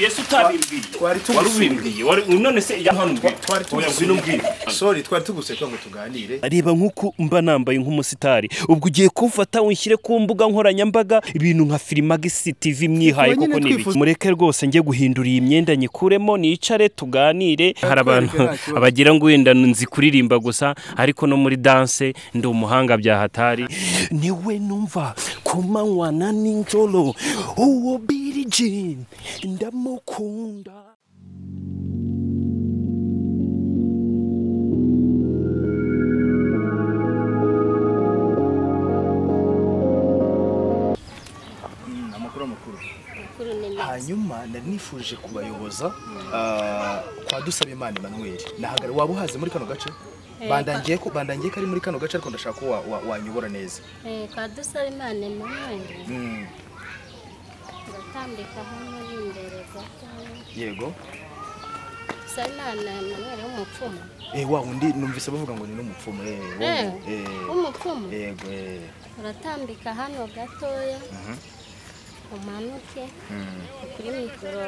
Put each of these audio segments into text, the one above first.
yesu utabimbwiye twari tugusumbwiye none se yampanumbwiye twari tugusumbwiye sorry twari tugusumbwiye ngo tuganire areba nk'uko mba nambaye nk'umusitari ubwo ugiye kumfata unshyire ku mbuga nkoranyambaga ibintu nka firimagisi tv mwihaye Ubwo nyine kuko nibi twifuza- mureke rwose njye guhindura iyi myenda nyikuremo nicare tuganire hari abantu nta kibazo. abagira ngo wenda nzi kuririmba gusa ariko no muri danse ndi umuhanga byahatari niwe numva ku manywa na ninjoro uwo birijini ndamukunda Mm, amakuru amakuru kuri nini hanyuma nari nifuje kubayoboza ah, kwa dusaba imana emmanuel nahagara waba uhaze muri kano gace Eh, bandangiye ko bandangiye ko ari muri kano gace ariko ndashaka ko wa- wa- wanyobora neza eh kwa dusaba imana emmanuel Mm, ndatambika hano n'imbere gatoya yego dusaba imana emmanuel w'umupfumu Eh, wa wundi numvise bavuga ngo ni n'umupfumu eh, wo- Eh, eh, w'umupfumu yego eh. uratambika hano gatoya Mhm. umanuke Mm, kuri mikoro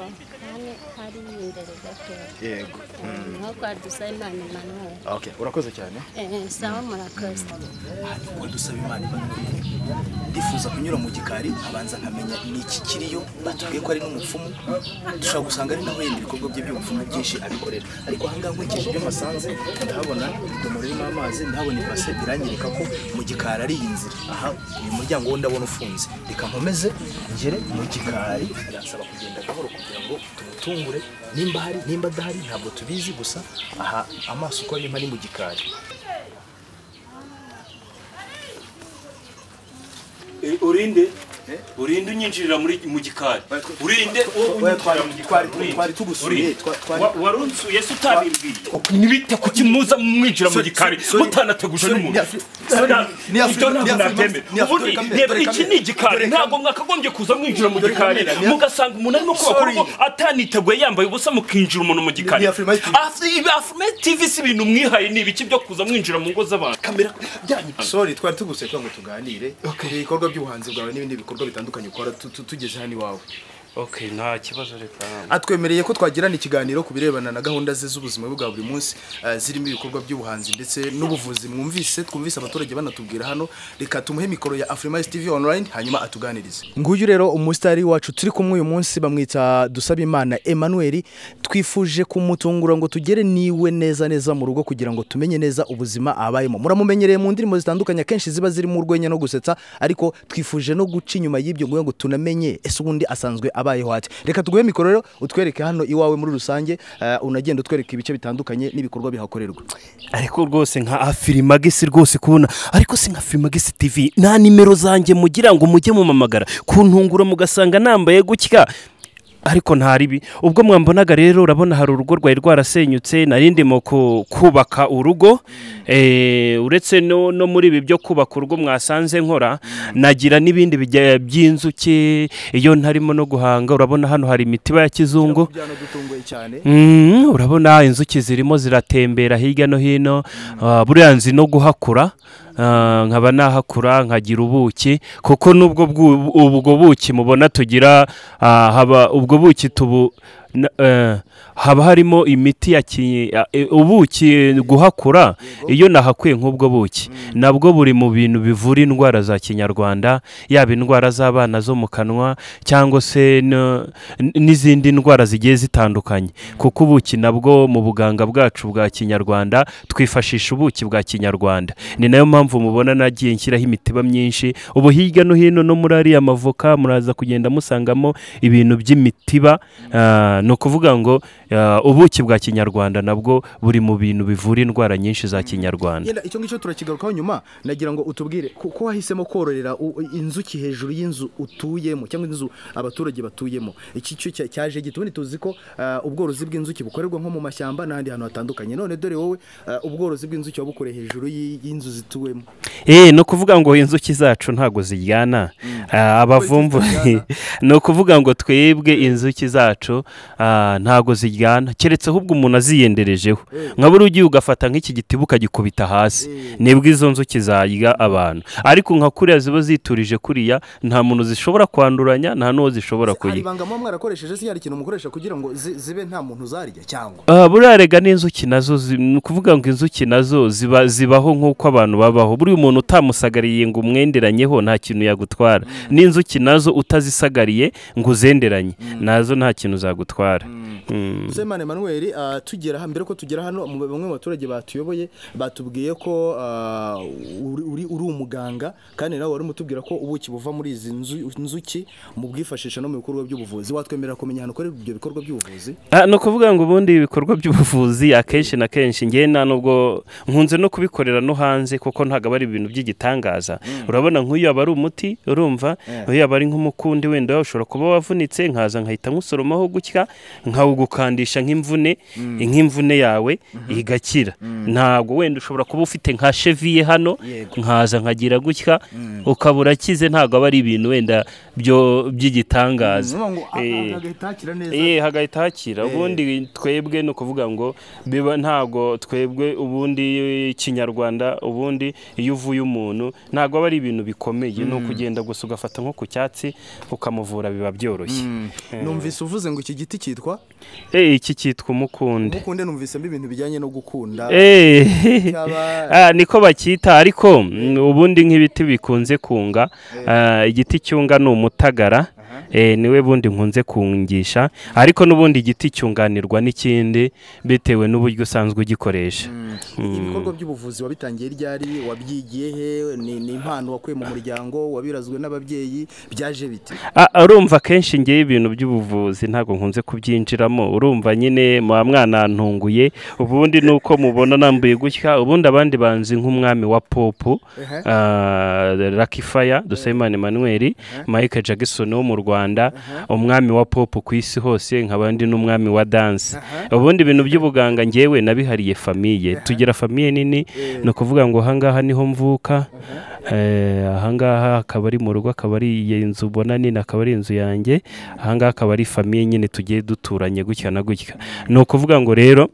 hano hari imbere gatoya yego Mm, nko kwa dusaba imana emmanuel okay urakoze cyane eh sawa murakoze ariko dusaba imana imbabazi ndifuza kunyura mu gikari abanza nkamenya ni iki kiriyo batubwiye ko ari n'umupfumu dushobora gusanga ari naho yenda ibikorwa bye by'ubupfumu byinshi abikorera ariko ahangaha nkurikije ibyo mpasanze ndahabona idomoro irimo amazi ndahabona ibase biranyereka ko mu gikari ari iyi nzira aha uyu muryango wo ndabona ufunze reka nkomeze ngere mu gikari birasaba kugenda gahoro kugira ngo tumutungure nimba hari nimba adahari ntabwo tubizi gusa aha amaso uko arimo ari mu gikari urinde Eh? urinde unyinjirira muri mu gikari Oya, tw- urinde tw- uwo oya, unyinjirira twari- mu twari- gikari twari tugusuye, twa- twari- wari unsuye se utabimbwiye nibite kuki muza mwinjira mu Sorry, gikari sorry, mutanateguje sorry, n'umuntu ni Afri- sorry, Nta- ni Afri- ibyo ntabwo ni Afri- nabyemera. ni Afri- Ubundi, dore kamwe, reba, dore iki kamwe, ni igikari dore ntabwo kamwe. mwakagombye kuza mwinjira mu Dore gikari kamwe, ni Afri- mugasanga umuntu arimo kubaka Sorry. urugo ataniteguye yambaye ubusa mukinjira umuntu mu gikari ni Afrima TV. afurima tv si ibintu mwihaye ni ibiki byo kuza mwinjira mu ngo z'abantu kamera byanyu sorry twari tuguse kugira ngo tuganire ibikorwa by'ubuhanzi bwawe n'ibindi bikorwa bitandukanye ukora tu- tu- tugeze hano iwawe okay nta kibazo reka atwemereye ko twagirana ikiganiro ku birebana na gahunda ze z'ubuzima bwe bwa buri munsi eh, zirimo ibikorwa by'ubuhanzi ndetse n'ubuvuzi mwumvise twumvise abaturage banatubwira hano reka tumuhe mikoro ya afrimice tv online hanyuma atuganirize nguyu rero umusitari wacu turi kumwe uyu munsi bamwita dusabimana emmanuel twifuje kumutungura ngo tugere niwe neza neza mu rugo kugira ngo tumenye neza ubuzima abayemo muramumenyereye mu ndirimbo zitandukanye akenshi ziba zirimo urwenya no gusetsa ariko twifuje no guca inyuma y'ibyo kugira ngo tunamenye ese ubundi asanzwe abayeho ati reka tuguhe mikoro rero utwereke hano iwawe muri rusange eh, unagenda utwereka ibice bitandukanye n'ibikorwa bihakorerwa ariko rwose nka afirimagisi rwose kubona ariko si nka afirimagisi tv nta nimero zanjye mugira ngo mujye mumamagara kuntungura mugasanga nambaye gutya ariko nta ribi ubwo mwambonaga rero urabona hari urugo rwari rwarasenyutse nari ndimo ku- kubaka urugo Eh, uretse no, no muri ibi byo kubaka urugo mwasanze nkora nagira n'ibindi bijya- by'inzuki iyo ntarimo no guhanga urabona hano hari imitiba ya kizungu byanadutunguye cyane Mm, urabona inzuki zirimo ziratembera hirya no hino Ah, buriya nzi no guhakura Ah, nkaba nahakura nkagira ubuki kuko n'ubwo bwu- ubwo buki mubona tugira ah, haba ubwo buki tubu na- eh, haba harimo imiti ya ki- ya- eh, ubuki guhakura iyo nahakuye nk'ubwo buki nabwo buri mu bintu bivura indwara za kinyarwanda yaba indwara z'abana zo mu kanwa cyangwa se no- n- n'izindi ndwara zigiye zitandukanye kuko ubuki nabwo mu buganga bwacu bwa kinyarwanda twifashisha ubuki bwa kinyarwanda ni nayo mpamvu mubona nagiye nshyiraho imitiba myinshi ubu hirya no hino no muri ariya mavoka muraza kugenda musangamo ibintu by'imitiba Ah, ni ukuvuga ngo ah, ubuki bwa kinyarwanda nabwo buri mu bintu bivura indwara nyinshi za kinyarwanda yenda icyo ngicyo turakigarukaho nyuma nagira ngo utubwire ko ko wahisemo kororera u- inzuki hejuru y'inzu utuyemo cyangwa inzu abaturage batuyemo iki cyo cya- cyaje gito ubundi tuzi ko ah, ubworozi bw'inzuki bukorerwa nko mu mashyamba n'ahandi hantu hatandukanye none dore wowe ah, ubworozi bw'inzuki wabukoreye hejuru y'i- y'inzu zituwemo Eh, ni ukuvuga ngo inzuki zacu ntabwo ziryana Ah, abavumvu ni ukuvuga ngo twebwe inzuki zacu ah, ntago ziryana keretse ahubwo umuntu aziyenderejeho nka buri ugiye ugafata nk'iki giti ukagikubita hasi nibwo izo nzuki zarya abantu ariko nka kuriya ziba ziturije kuriya nta muntu zishobora kwanduranya nta n'uwo zishobora hari kuyiba ibanga muba mwarakoresheje se hari ikintu mukoresha kugira ngo zi- zibe nta muntu uzarya cyangwa Ah, buriya rega n'inzuki nazo zi- ni ukuvuga ngo inzuki nazo ziba zibaho nk'uko abantu babaho buriya umuntu utamusagariye ngo umwenderanyeho nta kintu yagutwara n'inzuki nazo utazisagariye ngo uzenderanye nazo nta kintu zagutwara Mm. semane manuel ah, tugera hano mbere ko tugera hano mu- bamwe mu baturage batuyoboye batubwiye ko ah, uri, uri- uri umuganga kandi nawe wari umutubwira ko ubuki buva muri izi nzu- nzuki mu bwifashisha no mu bikorwa by'ubuvuzi watwemerera kumenya ahantu ukora ibyo bikorwa by'ubuvuzi Ah, ni ukuvuga ngo ubundi ibikorwa by'ubuvuzi akenshi na kenshi ngewe nta nubwo nkunze no kubikorera no hanze kuko ntabwo ari ibintu by'igitangaza urabona nk'uyu aba ari umuti urumva Yeah. nk'uyu aba ari nk'umukundi wenda ushobora kuba wavunitse nkaza nkahita nkusoromaho gutya nkawugukandisha nk'imvune nk'imvune yawe igakira ntabwo wenda ushobora kuba ufite nka cheviye hano Yego. nkaza nkagira gutya ukaba urakize ntabwo aba ari ibintu wenda byo by'igitangaza Eh. agahita neza Ye hagahita hakira ubundi twebwe ni ukuvuga ngo biba ntabwo twebwe ubundi kinyarwanda ubundi iyo uvuye umuntu ntabwo aba ari ibintu bikomeye ni ukugenda gusa ugafata nko ku cyatsi ukamuvura biba byoroshye numvise uvuze ngo iki giti cyitwa Eh, iki cyitwa umukundi mukunde numvisemo ibintu bijyanye no gukunda Eh, Cyaba- ah, niko bacyita ariko mm, ubundi nk'ibiti bikunze kunga ah, igiti cyunga ni umutagara eh, niwe bundi nkunze kungisha ariko n'ubundi igiti cyunganirwa n'ikindi bitewe n'uburyo usanzwe ugikoresha ibikorwa by'ubuvuzi wabitangiye ryari wabyigiye he ni ni impano wakuye mu muryango wabirazwe n'ababyeyi byaje bite Ah, urumva akenshi ngewe ibintu by'ubuvuzi ntabwo nkunze kubyinjiramo urumva nyine muba mwanantunguye ubundi ni uko mubona nambuye gutya ubundi abandi banzi nk'umwami wa popu Ehe. ah, Lucky Fire Dusaimana Emmanuel Michael Jackson wo mu Rwanda umwami wa pop ku isi hose nkaba ndi n'umwami wa dance ubundi ibintu by'ubuganga ngewe nabihariye famiye tugira famiye nini ni ukuvuga ngo ahangaha niho mvuka Eh, ahangaha akaba ari mu rugo akaba ari iyi nzu ubona nini akaba ari inzu yanjye ahangaha akaba ari famiye nyine tugiye duturanye gutya na gutya ni ukuvuga ngo rero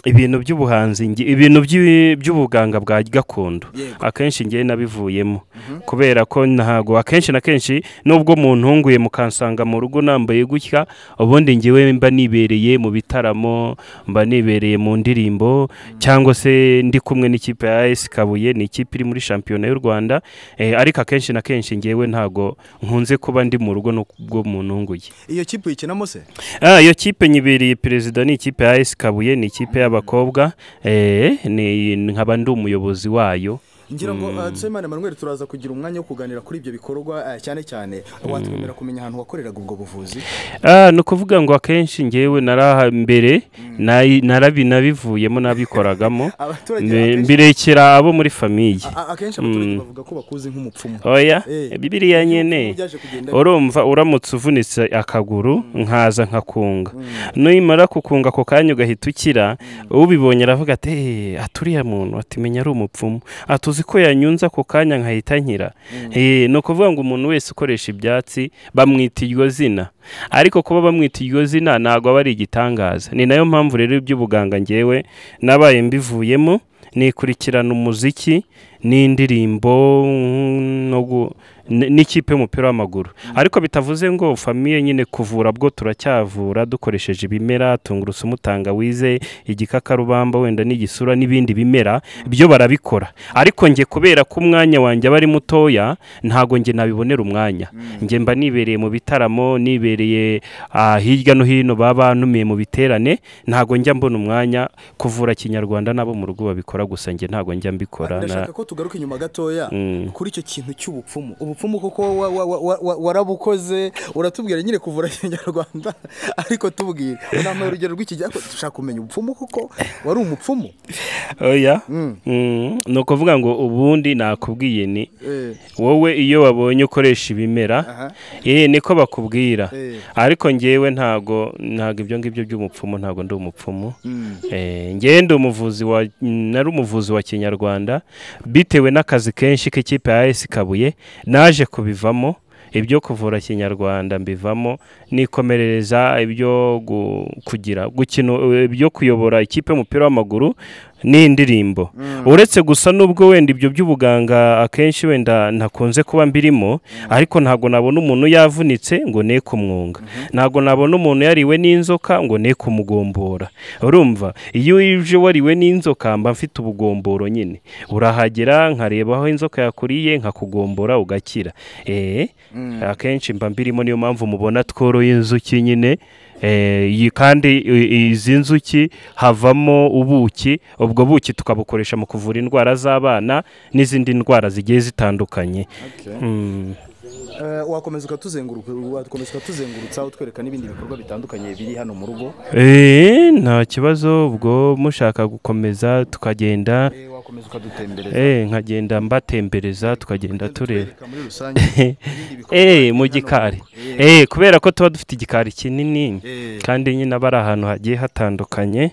ibintu by'ubuhanzi nge- ibintu by'i- by'ubuganga bwa gakondo Yego. akenshi ngewe nabivuyemo kubera ko ntago akenshi na kenshi nubwo muntunguye mukansanga mu rugo nambaye gutya ubundi ngewe mba nibereye mu bitaramo mba nibereye mu ndirimbo cyangwa se ndi kumwe n'ikipe ya AS Kabuye ni ikipe iri muri shampiyona y'u Rwanda eh, ariko akenshi na kenshi ngewe ntago nkunze kuba ndi mu rugo nubwo muntunguye iyo kipe uyikinamo se Ah, iyo kipe nyibereye perezida ni ikipe ya AS Kabuye ni ikipe y'abakobwa eh, ni nkaba ndi umuyobozi wayo ngira ngo uh, dusemane manuel turaza kugira umwanya wo kuganira kuri ibyo bikorwa uh, cyane cyane watwemerera kumenya ahantu wakoreraga ubwo buvuzi Ah, ni ukuvuga ngo akenshi ngewe naraha mbere nayi- narabi nabivuyemo nabikoragamo abaturage mbe- akenshi- mbirekera abo muri famiye a- a- akenshi abaturage bavuga ko bakuzi nk'umupfumu oya Eh. bibiriya nyene Byaje kugenda urumva uramutse uvunitse akaguru nkaza nkakunga nimara kukunga ako kanya ugahita ukira ubibonye aravuga ati "Eh, ati uriya muntu ati menya ari umupfumu ati uzi ko yanyunze ako kanya nkahita nkira Eh, ni ukuvuga ngo umuntu wese ukoresha ibyatsi bamwita iryo zina ariko kuba bamwita iryo zina ntabwo aba ari igitangaza ni nayo mpamvu rero iby'ubuganga ngewe nabaye mbivuyemo nikurikirana umuziki n'indirimbo mm, no gu- n- n'ikipe y'umupira w'amaguru ariko bitavuze ngo famiye nyine kuvura bwo turacyavura dukoresheje ibimera tungurusumu tangawize igikakarubamba wenda n'igisura n'ibindi bimera byo barabikora ariko nge kubera ko umwanya wanjye aba ari mutoya ntago nge nabibonera umwanya nge mba nibereye mu bitaramo nibereye ah, hirya no hino baba bantumiye mu biterane ntago njya mbona umwanya kuvura kinyarwanda nabo mu rugo babikora gusa nge ntago njya mbikora na- ndashaka ko tugaruka inyuma gatoya Mm. kuri icyo kintu cy'ubupfumu ubupfumu koko wa- wa- wa- wa- wa- warabukoze uratubwira nyine kuvura kinyarwanda ariko tubwire unambaye urugero rw'ikijya dushaka kumenya ubupfumu koko wari umupfumu oya Mm, ni ukuvuga ngo ubundi nakubwiye ni Eh, wowe iyo babonye ukoresha ibimera Aha. eh niko bakubwira Eh. ariko ngewe ntago ntago ibyo ngibyo by'umupfumu ntago ndi umupfumu Mm. eh ngewe ndi umuvuzi wa nari umuvuzi wa kinyarwanda bitewe n'akazi kenshi k'ikipe ya AS Kabuye naje kubivamo ibyo kuvura kinyarwanda mbivamo nikomerereza ibyo gu- kugira gukina ibyo kuyobora ikipe y'umupira w'amaguru n'indirimbo uretse gusa n'ubwo wenda ibyo by'ubuganga akenshi wenda ntakunze kuba mbirimo ariko ntabwo nabona umuntu yavunitse ngo ne kumwunga ntabwo nabona umuntu yariwe n'inzoka ngo ne kumugombora urumva iyo uje wariwe n'inzoka mba mfite ubugomboro nyine urahagera nkareba aho inzoka yakuriye nkakugombora ugakira eh akenshi mba mbirimo niyo mpamvu mubona tworoye inzuki nyine Eh, iyi kandi i- izi nzuki havamo ubuki ubwo buki tukabukoresha mu kuvura indwara z'abana n'izindi ndwara zigiye zitandukanye Mm. Eh, wakomeza ukatuzenguruka wakomeza ukatuzengurutsa utwereka n'ibindi bikorwa bitandukanye biri hano mu rugo Eh, nta kibazo ubwo mushaka gukomeza tukagenda Eh, wakomeza ukadutembereza eh, nkagenda mbatembereza tukagenda tureba Twereka muri rusange ibindi bikorwa biri eh mu hano gikari rugo. Eh, eh kubera ko tuba dufite igikari kinini Eh. kandi nyine aba ari ahantu hagiye hatandukanye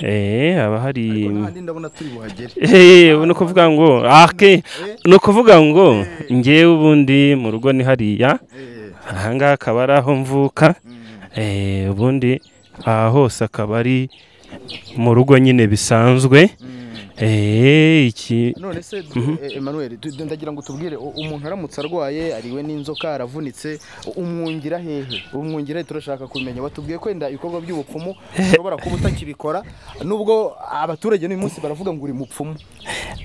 eh haba hari ariko n'ahandi ndabona turi buhagere Eh, ni ukuvuga ngo ake ni ukuvuga ngo ngewe ubundi mu rugo ni hariya Eh, ahangaha akaba ari aho mvuka Eh, ubundi aha hose akaba ari mu rugo nyine bisanzwe Eh, iki none se eh, Emmanuel tu- ndagira ngo tubwire u- umuntu aramutse arwaye ariwe n'inzoka aravunitse u- umwungira hehe umwungira hehe turashaka kumenya watubwiye ko wenda ibikorwa by'ubupfumu ushobora kuba utakibikora nubwo abaturage n'uyu munsi baravuga ngo uri mupfumu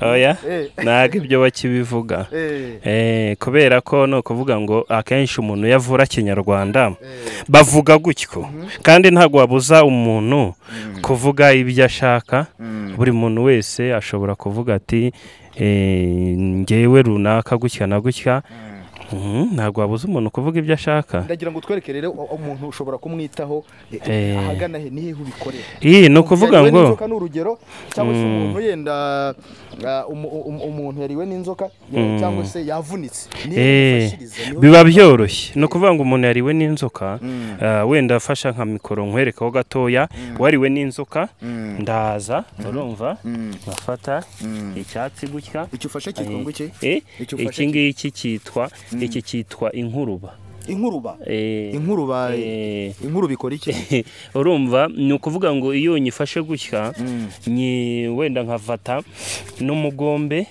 oya Eh. ntabwo ibyo bakibivuga Eh, Eh, kubera ko ni ukuvuga ngo akenshi umuntu iyo avura kinyarwanda eh, bavuga gutyo kandi ntabwo wabuza umuntu kuvuga ibyo ashaka buri muntu wese ashobora kuvuga ati eh, ngewe runaka gutya na gutya Mhm, ntabwo wabuza umuntu kuvuga ibyo ashaka ndagira ngo utwereke rero u- umuntu ushobora kumwitaho eh, Eh. ahagana he ni hehe ubikorera iyi ni ukuvuga Yariwe ngo n'inzoka ni urugero cyangwa se umuntu yenda ah, umu- umu- umuntu yariwe n'inzoka cyangwa se yavunitse ni hehe Eh, umufashiriza? Ni ho biba byoroshye ni ukuvuga ngo umuntu yariwe n'inzoka ah, wenda afasha nka mikoro nkwerekaho gatoya wariwe n'inzoka ndaza urumva bafata icyatsi gutya icyo ufashe cyitwa ngo iki Eh, Icyo ufashe iki ngiki cyitwa iki cyitwa inkuruba inkuruba Eh, inkuruba eh, inkuruba ikora iki urumva ni ukuvuga ngo iyo nyifashe gutya nyi wenda nkafata n'umugombe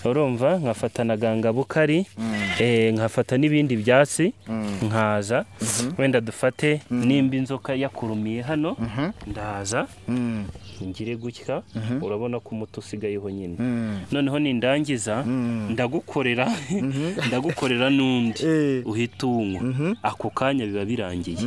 urumva nkafata na gangabukari eh, nkafata n'ibindi byatsi nkaza wenda dufate nimba inzoka yakurumiye hano ndaza ngire gutya urabona ko umuti usigayeho nyine noneho nindangiza ndagukorera ndagukorera n'undi Eh. uhita uwunywa ako kanya biba birangiye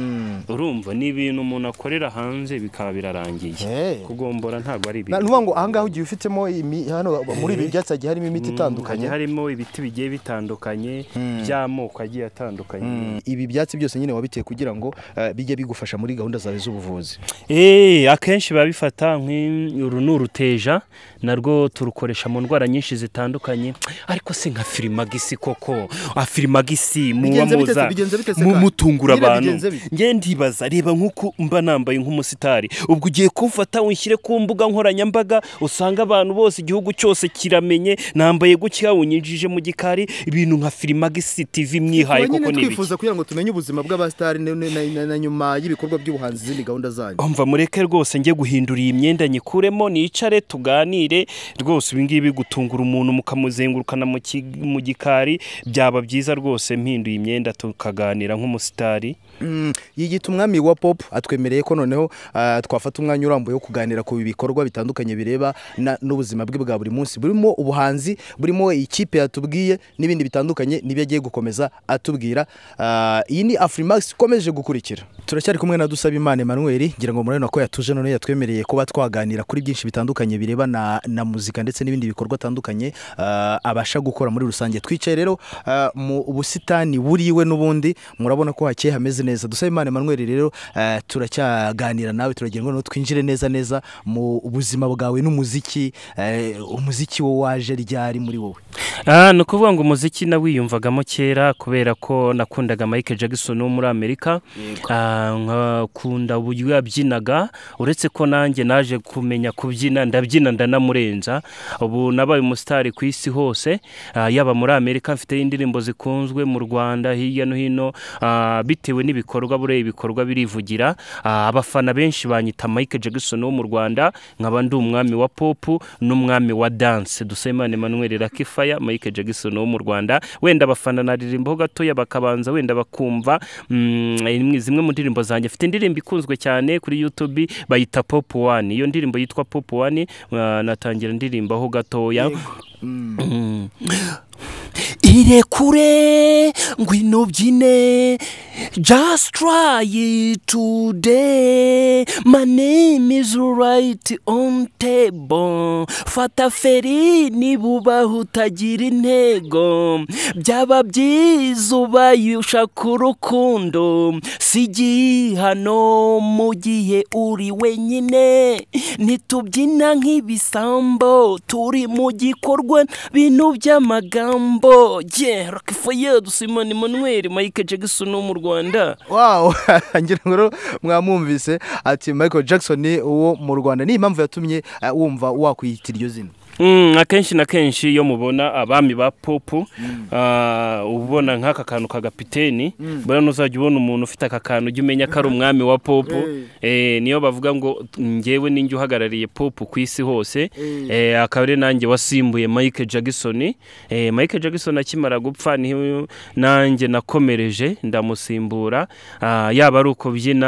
urumva ni ibintu umuntu akorera hanze bikaba birarangiye Eh. kugombora ntabwo ari Na- ibintu ni ukuvuga ngo ahangaha ugiye ufitemo imi- hano muri ibi byatsi hagiye harimo imiti hagiye itandukanye harimo ibiti bigiye bitandukanye by'amoko agiye atandukanye ibi byatsi byose nyine wabiteye kugira ngo eh, bijye bigufasha muri gahunda zawe z'ubuvuzi Eh, akenshi biba bifata nk'i- uru ni uruteja narwo turukoresha mu ndwara nyinshi zitandukanye ariko se nka firimagisi koko Ah, firimagisi Bigenze bite se? Bigenze bite se mu- ka? mutungura Nyine abantu bigenze bite? nge ndibaza reba nk'uko mba nambaye nk'umusitari ubwo ugiye kumfata unshyire ku mbuga nkoranyambaga usanga abantu bose igihugu cyose kiramenye nambaye gutya unyinjije mu gikari ibintu nka firimagisi tv mwihaye Tuba nyine koko ni ibiki twifuza kugira ngo tumenye ubuzima bw'abasitari na- na na- na nyuma y'ibikorwa by'ubuhanzi izindi gahunda zanyu umva mureke rwose njye guhindura iyi myenda nyikuremo nicare tuganire rwose ibi ngibi gutungura umuntu mukamuzengurukana mu ki- mu gikari byaba byiza rwose mpinduye imyenda tukaganira nk'umusitari Mm, yigita umwami wa pop atwemereye ko noneho ah, twafata umwanya urambuye wo kuganira ku bikorwa bitandukanye bireba na- n'ubuzima bwe bwa buri munsi burimo ubuhanzi burimo ikipe yatubwiye n'ibindi bitandukanye n'ibyo agiye gukomeza atubwira Ah, iyi ni afurimax ikomeje gukurikira turacyari kumwe na dusaba imana emanuel ngira ngo murabona ko yatuje none yatwemereye kuba twaganira kuri byinshi bitandukanye bireba na, na muzika ndetse n'ibindi bikorwa atandukanye ah, abasha gukora muri rusange twicaye rero ah, mu busitani buriwe n'ubundi n'ubundi murabona ko hakeye hameze neza dusaba imana Emmanuel rero eh, turacyaganira nawe turagira ngo noneho twinjire neza neza mu buzima bwawe n'umuziki eh, umuziki wo waje ryari muri wowe Ah, ni ukuvuga ngo umuziki nawiyumvagamo kera kubera ko nakundaga Michael Jackson wo muri Amerika Ah, nkakunda uburyo yabyinaga uretse ko nanjye naje kumenya kubyina ndabyina ndanamurenza ubu nabaye umusitari ku isi hose ah, yaba muri Amerika mfite indirimbo zikunzwe mu Rwanda hirya no hino ah, bitewe n'ibikorwa buriya ibikorwa birivugira Ah, abafana benshi banyita Michael Jackson wo mu Rwanda nkaba ndi umwami wa pop n'umwami wa dance Dusemane Emmanuel Rakifaya Michael Jackson wo mu Rwanda wenda abafana naririmbaho gatoya bakabanza wenda bakumva mm, imwe- zimwe mu ndirimbo zanjye afite indirimbo ikunzwe cyane kuri YouTube bayita Pop One iyo ndirimbo yitwa Pop One ah, natangira ndirimbaho gatoya irekure ngwino byine just try it today my name is right on table fata feri nibubaho utagira intego byaba byiza ubaye ushaka urukundo si igihano mu gihe uri wenyine ntitubyina nk'ibisambo turi mu gikorwa bintu by'amagambo yeah Rockefeller Simon Emmanuel Michael Jackson wo mu Rwanda wow ngira ngo rero mwamwumvise ati michael jackson uwo mu rwanda ni impamvu yatumye eh, wumva wakwiyita iryo zina Mm, akenshi na kenshi iyo mubona abami ba popu ah, uba ubona nk'aka kantu kagapiteni buriya nuzajya ubona umuntu ufite aka kantu ujye umenya ko ari umwami wa popu Eh, niyo bavuga ngo ngewe ninjye uhagarariye popu ku isi hose Eh, akaba ari nanjye wasimbuye Michael Jackson Eh, Michael Jackson akimara gupfa niho nanjye nakomereje ndamusimbura Ah, yaba ari ukubyina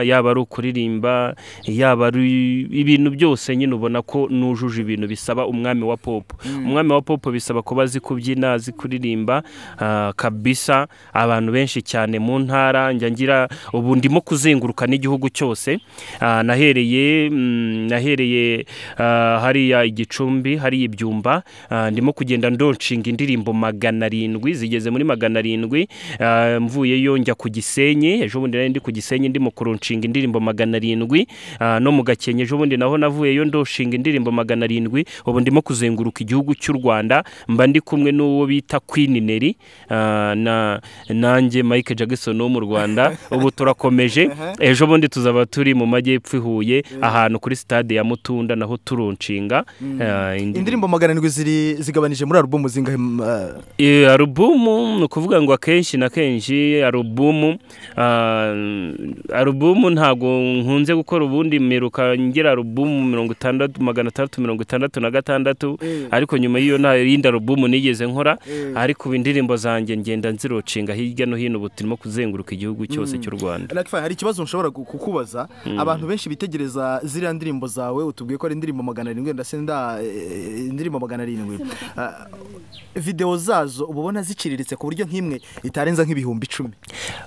yaba ari ukuririmba yaba ari ibintu byose nyine ubona ko nujuje ibintu bisaba umwami wa popo umwami wa popo bisaba kuba azi kubyina azi kuririmba ah, kabisa abantu benshi cyane mu ntara njya ngira ubu ndimo kuzenguruka n'igihugu cyose Ah, nahereye mm, nahereye ah, hariya igicumbi hariya ibyumba Ah, ndimo kugenda ndonshinga indirimbo magana arindwi zigeze muri magana arindwi Ah, mvuyeyo njya ku gisenyi ejo bundi nari ndi ku gisenyi ndimo kuronshinga indirimbo magana arindwi Ah, no mu gakenke ejo bundi naho navuyeyo ndoshinga indirimbo magana arindwi ubu ndimo kuzenguruka igihugu cy'u rwanda mba ndi kumwe n'uwo bita Queen Neri Ah, na nanjye Mike Jackson wo mu Rwanda ubu turakomeje ejo bundi tuzaba turi mu majyepfo i Huye ahantu kuri stade ya Mutunda naho turonshinga ah, indirimbo magana arindwi ziri- zigabanije muri alubumu zingahe mm, eh, Eh, alubumu ni ukuvuga ngo akenshi na kenshi alubumu ah, alubumu ntabwo nkunze gukora ubundi mperuka ngira alubumu mirongo itandatu magana atandatu mirongo itandatu na gatandatu ariko nyuma y'iyo nta yindi alubumu nigeze nkora ariko ubu indirimbo zanjye ngenda nzirocinga hirya no hino ubu turimo kuzenguruka igihugu cyose cy'u Rwanda Lucky Fire, hari ikibazo nshobora gu- kukubaza abantu benshi bitegereza ziriya ndirimbo zawe utubwiye ko ari indirimbo magana arindwi ndetse nda eh, indirimbo magana arindwi Ah, videwo zazo uba ubona ziciriritse ku buryo nk'imwe itarenza nk'ibihumbi icumi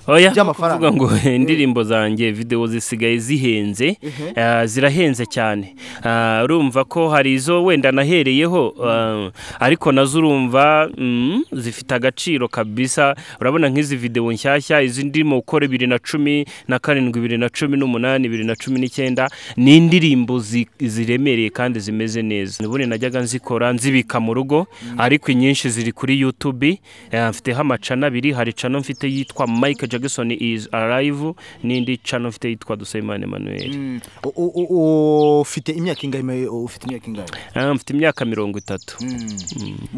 oya ni By'amafaranga. ukuvuga ngo indirimbo zanjye videwo zisigaye zihenze ah, zirahenze cyane Ah, urumva ko hari izo wenda nahereyeho ah, ariko nazo urumva mm, zifite agaciro kabisa urabona nk'izi videwo nshyashya izi ndimo gukora bibiri na cumi na karindwi bibiri na cumi n'umunani bibiri na cumi n'icyenda ni indirimbo zi- ziremereye kandi zimeze neza ubundi najyaga nzikora nzibika mu rugo ariko inyinshi ziri kuri YouTube eh, mfiteho amacana abiri hari cano mfite yitwa Michael Jackson is alive n'indi cano mfite yitwa Dusaimane Emmanuel U- u- u- ufite imyaka ingahe me- ufite imyaka ingahe Ah, mfite imyaka mirongo itatu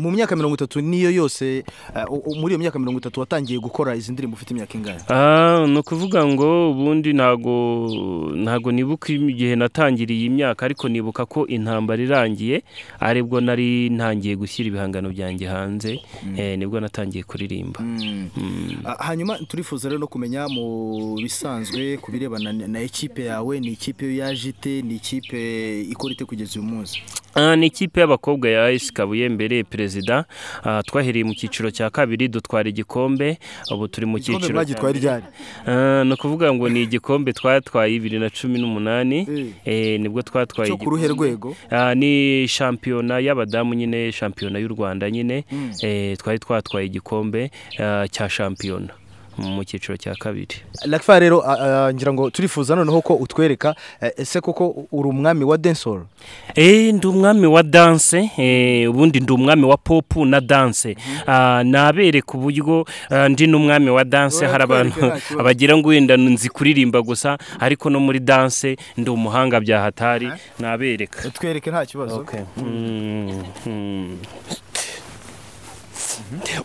mu myaka mirongo itatu niyo yose ah, u- u- muri iyo myaka mirongo itatu watangiye gukora izi ndirimbo ufite imyaka ingahe Ah, ni ukuvuga ngo ubundi ntago ntago nibuka igihe natangiriye iyi myaka ariko nibuka ko intambara irangiye aribwo nari ntangiye gushyira ibihangano byanjye hanze eh, nibwo natangiye kuririmba Ah, hanyuma turifuza rero no kumenya mu bisanzwe ku birebana na- na ekipe yawe ni ikipe yaje ite ni ikipe ikora ite kugeza uyu munsi Ah, ni ikipe y'abakobwa ya AS Kabuye mbere perezida Ah, twahereye mu cyiciro cya kabiri dutwara igikombe ubu turi mu igikombe cyiciro cya mwagitwaye ryari Ah, ni ukuvuga ngo ni igikombe twatwaye bibiri na cumi n'umunani Mm. Eh, nibwo twatwaye cyo ku ruhe rwego Ah, ni shampiyona y'abadamu nyine shampiyona y'u Rwanda nyine Eh, twari twatwaye igikombe ah, cya shampiyona mu cyiciro cya kabiri Lakfa rero ah, ah, ngira ngo turifuza noneho ko utwereka eh, ese koko uri umwami wa dancehall Eh, ndi umwami wa danse eh, ubundi ndi umwami wa pop na danse Ah, nabereka uburyo ah, ndi n'umwami wa danse Ora, hari abantu twereke nta kibazo. bagira ngo wenda nzi kuririmba gusa ariko no muri danse ndi umuhanga bya hatari nabereka twereke nta kibazo Mm, mm.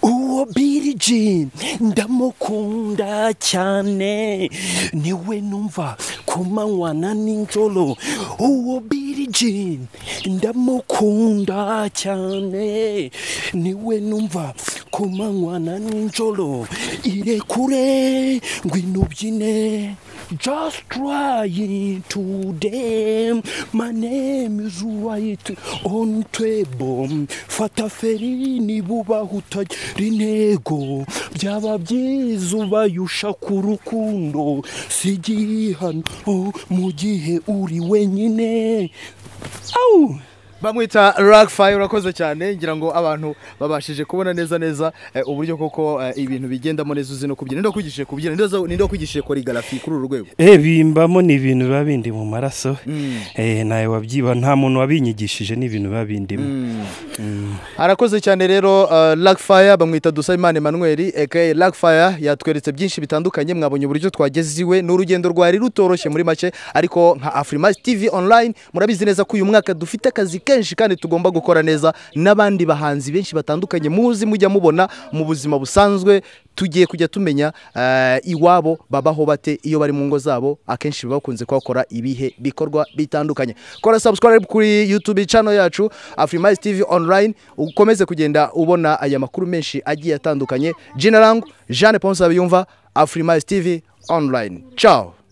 uwo Billy Jean ndamukunda cyane niwe numva ku manywa na nijoro uwo Billy Jean ndamukunda cyane niwe numva ku manywa na nijoro irekure ngwino ubyine Just trying to them. My name is right on table. Fata feri nibuba utagira intego. Byaba byiza ubayusha ku rukundo. Si igihano oh, mu gihe uri wenyine. Au! bamwita ragfayi urakoze cyane ngira ngo abantu babashije kubona neza neza eh, uburyo koko eh, ibintu bigendamo neza uzi no kubyina ninde wakwigishije kubyina Ninde waza- ninde wakwigishije korigarafi kuri uru rwego Eh bimbamo ni ibintu biba bindi mu maraso eh nawe wabyiba nta muntu wabinyigishije ni ibintu biba bindimo arakoze cyane rero uh, lagfire bamwita dusabimana emmanuel aka lagfire yatweretse byinshi bitandukanye mwabonye uburyo twageze iwe ni urugendo rwari rutoroshye muri make ariko nka afrimax tv online murabizi neza ko uyu mwaka dufite akazi kenshi kandi tugomba gukora neza n'abandi bahanzi benshi batandukanye muzi mujya mubona mu buzima busanzwe tugiye kujya tumenya eh, iwabo babaho bate iyo bari mu ngo zabo akenshi baba bakunze kuhakora ibihe bikorwa bitandukanye kora subscribe kuri youtube channel yacu afrimax tv online ukomeze kugenda ubona aya makuru menshi agiye atandukanye jina langu jeanne ponce abiyumva afrimax tv online ciao